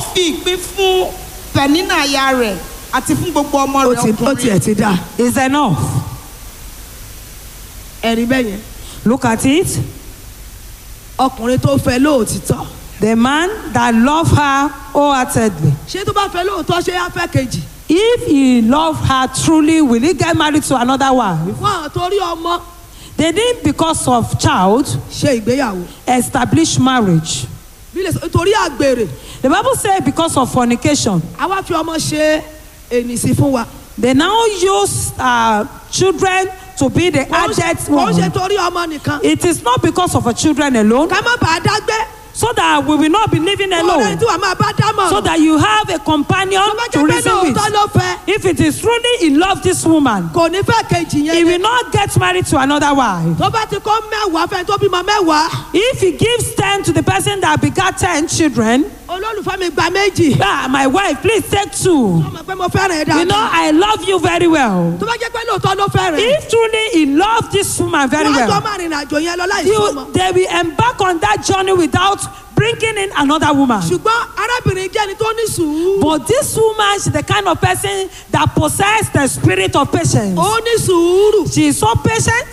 fi ìpín fún pẹ̀nínà aya rẹ̀ àti fún gbogbo ọmọ ó rẹ̀ ti ó ọkùnrin tiẹ̀ ti dà It's enough. ẹ̀rí bẹ́ẹ̀ yẹn Look at it. ọkùnrin tó fẹ́ lóòtítọ́ The man that loved her wholeheartedly. ṣé tó bá fẹ́ lóòótọ́ ṣé á fẹ́ kejì If he loved her truly, will he get married to another wife? fún àwọn torí ọmọ They didn't, because of child, ṣe ìgbéyàwó establish marriage. bí lè sọ torí àgbèrè The Bible says because of fornication. àwa fi ọmọ ṣe ènìsí fún wa They now use uh, children to be the kò ń ṣe- adult kò ń ṣe woman. torí ọmọ nìkan It is not because of a children alone, ká má bàa dágbé so that we will not be living ọ̀rẹ́ alone, tí wàá máa bá dámọ̀ so that you have a companion tó bá to jẹ́ pé reason lóòótọ́ with. ló fẹ́ If it is truly he loved this woman, kò ní fẹ́ kejì he yẹn will not get married to another wife. tó bá ti kó mẹ́wàá fẹ́ tó bímọ mẹ́wàá If he gives 10 to the person that begat 10 children, olólùfẹ́ mi gba méjì ah, my wife, please take two. ọmọ pé mo fẹ́ràn ẹ̀ You know, dáadáa I love you very well. tó bá jẹ́ pé lóòótọ́ ló fẹ́ràn ẹ̀ If truly he loved this woman very wọ́n á jọ well, máa rìnrìn àjò yẹn lọ láì you, sọmọ they will embark on that journey without bringing in another woman. ṣùgbọ́n arábìnrin jẹ́ ẹni tó ní sùúrù But this woman, she's the kind of person that possesses the spirit of patience. ó ní sùúrù She is so patient.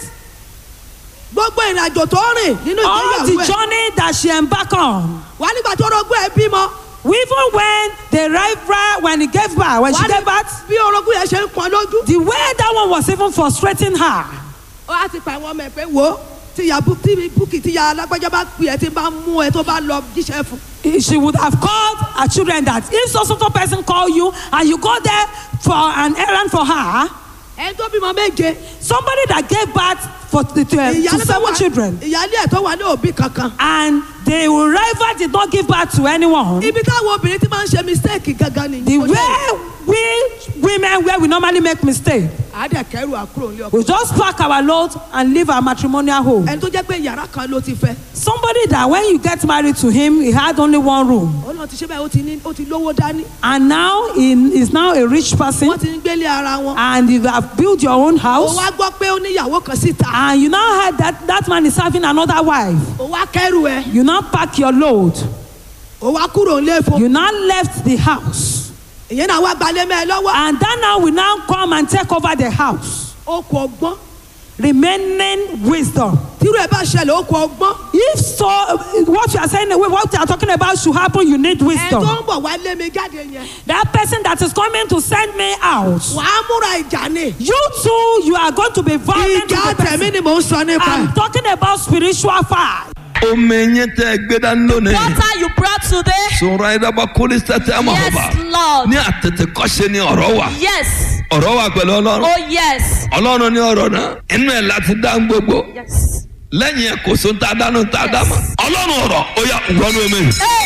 gbogbo ìrìn àjò tó rìn nínú All ìgbéyàwó the ẹ̀ journey that she embarked on. wà nígbà tó rogún ẹ̀ bímọ Even when the rival, when he gave birth, when wà she ní gave birth, bí orogún yẹn ṣe ń pọn lójú the way that one was even frustrating her. ó á ti pa àwọn ọmọ ẹ̀ pé wò ó tíya bú- tí búkì tíya alágbájá bá pè ẹ́ tí bá mú ẹ tó bá lọ jíṣẹ́ fún She would have called her children that if so so so person call you and you go there for an errand for her, ẹ tó bímọ méje somebody that gave birth for the, to, uh, to ìyálé tó seven wà children, ìyálé ẹ̀ tó wà ní òbí kankan and the rival did not give birth to anyone. ibi táwọn obìnrin ti máa ń ṣe mistake gangan nìyí The Kò jẹ́- way we women where we normally make mistake, àádẹ́kẹ́rù àkúrò ní ọkọ we just pack our load and leave our matrimonial home. ẹni tó jẹ́ pé yàrá kan ló ti fẹ́ Somebody that when you get married to him, he had only one room, ó náà ti ṣe báyìí ó ti ní ó ti lówó dání and now he is now a rich person, wọ́n ti ń gbélé ara wọn and you have built your own ó house. wá gbọ́ pé ó níyàwó kan síta And you now heard that that man is having another wife. ó wá kẹ́rù ẹ You now pack your load. ó wá kúrò nílé fún You now left the house. ìyẹn náà wá gbalẹ̀ mẹ́ ẹ lọ́wọ́ And that now will now come and take over the house. ó kọ ọgbọ́n Remaining wisdom. tírú ẹ bá ṣẹlẹ̀ ó kọ ọgbọ́n If so, what you are saying, what you are talking about should happen, you need ẹ tó wisdom. ń bọ̀ wá lé mi jáde yẹn That person that is coming to send me out, wàá múra ìjà ni you too, you are going to be violent. ìjà with the tẹ̀mí person. ni mò ń sọ nípa I'm ẹ̀. talking about spiritual fight. omi yín tẹ gbé dání lónìí. Water you brought today. sọ̀rọ̀ ayédàbà kólé sẹ́tẹ̀ ẹ̀ máa Yes, bọ̀. Lord. ní àtètè kọ́ṣe ni ọ̀rọ̀ wà. Yes. ọ̀rọ̀ wà pẹ̀lú ọlọ́run. Oh, yes. ọlọ́run ní ọ̀rọ̀ náà inú ẹ̀ láti dá ń gbogbo. Yes. lẹ́yìn ẹ̀ kò so tá a dánú tá a dá mọ̀. ọlọ́run ọ̀rọ̀ ó yà wọnú omi.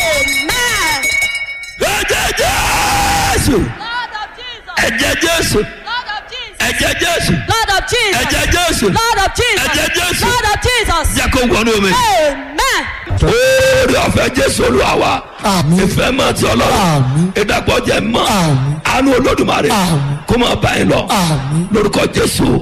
Amen. ẹ̀jẹ̀ jésù Lord of Jesus. ẹ̀jẹ̀ jésù Lord of Jesus. ẹ̀jẹ̀ jésù Lord of Jesus. ẹ̀jẹ̀ jésù Lord of Jesus. Ẹ̀jẹ̀ Jésù. Lord of Jesus. jẹ́ kó wọnú omi. Amen. oore ọ̀fẹ́ jésù olúwa wa Àmín. ìfẹ́ máa ti ọlọ́run Àmín. ìdàpọ̀ jẹ́ mọ́ Àmín. àánú olódùmarè Àmín. kó máa bá yín lọ Àmín. lórúkọ jésù